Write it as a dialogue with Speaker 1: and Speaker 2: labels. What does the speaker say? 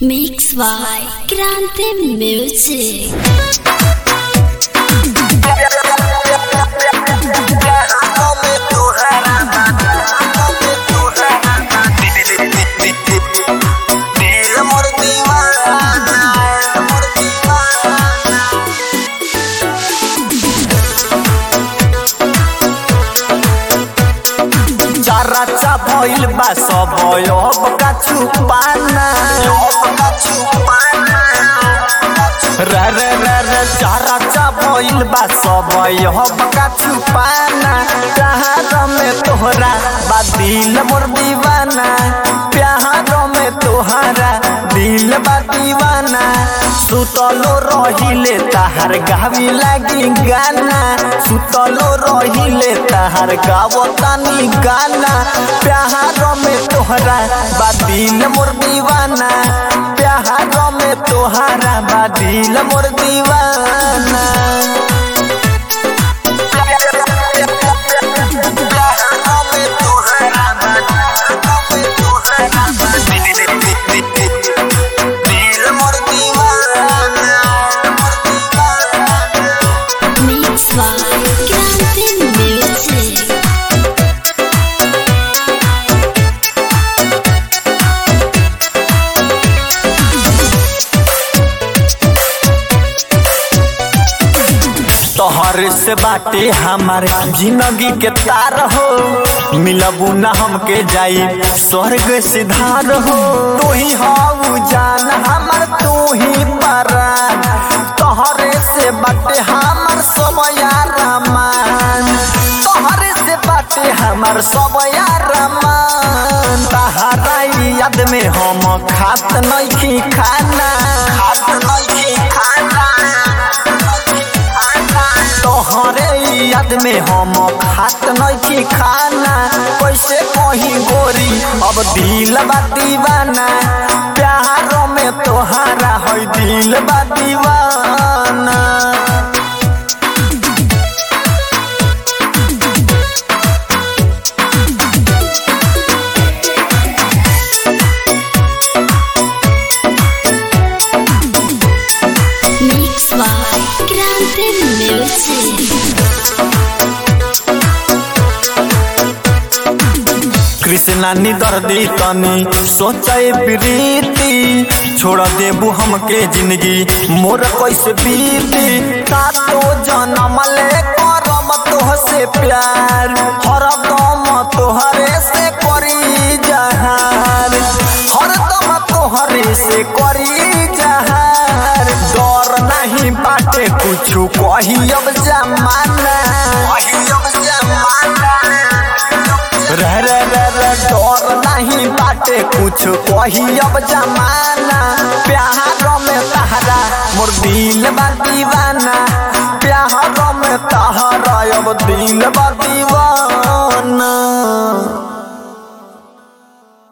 Speaker 1: Mix by Grande Music.
Speaker 2: चाचा भइल बा सब अब का छुपाना रे रे रे रे चाचा भइल बा सब अब का छुपाना प्यार में तोहरा बा दिल मोर दीवाना प्यार में तोहरा दिल बा दीवाना सुतलो रहिले ताहार गावी लागी गाना सुतलो रहिले ताहार गावतानी गाना प्यार में तोहरा बा दिल मोर दीवाना प्यार में तोहरा बा दिल मोर दीवाना
Speaker 1: Mix by Grande Music.
Speaker 2: तोहर से बाटे हमार जिंदगी के तार हो मिलबू न हमके जाई स्वर्ग सिधार हो तू ही हाउ जान हमर तू ही परान तोहरे से बाटे हमार सब यारमान तोहरे से बाटे हमार सब यारमान तहरा याद में हम खात नहीं खाना खात नहीं खाना तोहरे याद में हम खात नहीं खाना कैसे कहीं गोरी अब दिल बा दीवाना प्यार में तोहारा है दिल बा दीवाना
Speaker 1: Mix by Grande Music.
Speaker 2: Krishna नी दर्दी तनी सोचे प्रीति छोड़ देबू हमके जिंदगी मोर कैसे बीती सातो जन्म ले करम तोह से प्यार हरदम तोहरे से करी जहार हरदम तोहरे से करी जहार डर नहीं बाटे कुछ कही अब जमाना कही अब जमाना रे रे रे रे डर नहीं बाटे कुछ कही अब जमाना प्यार में तहरा मोर दिल बा दीवाना प्यार में तहरा अब दिल बा दीवाना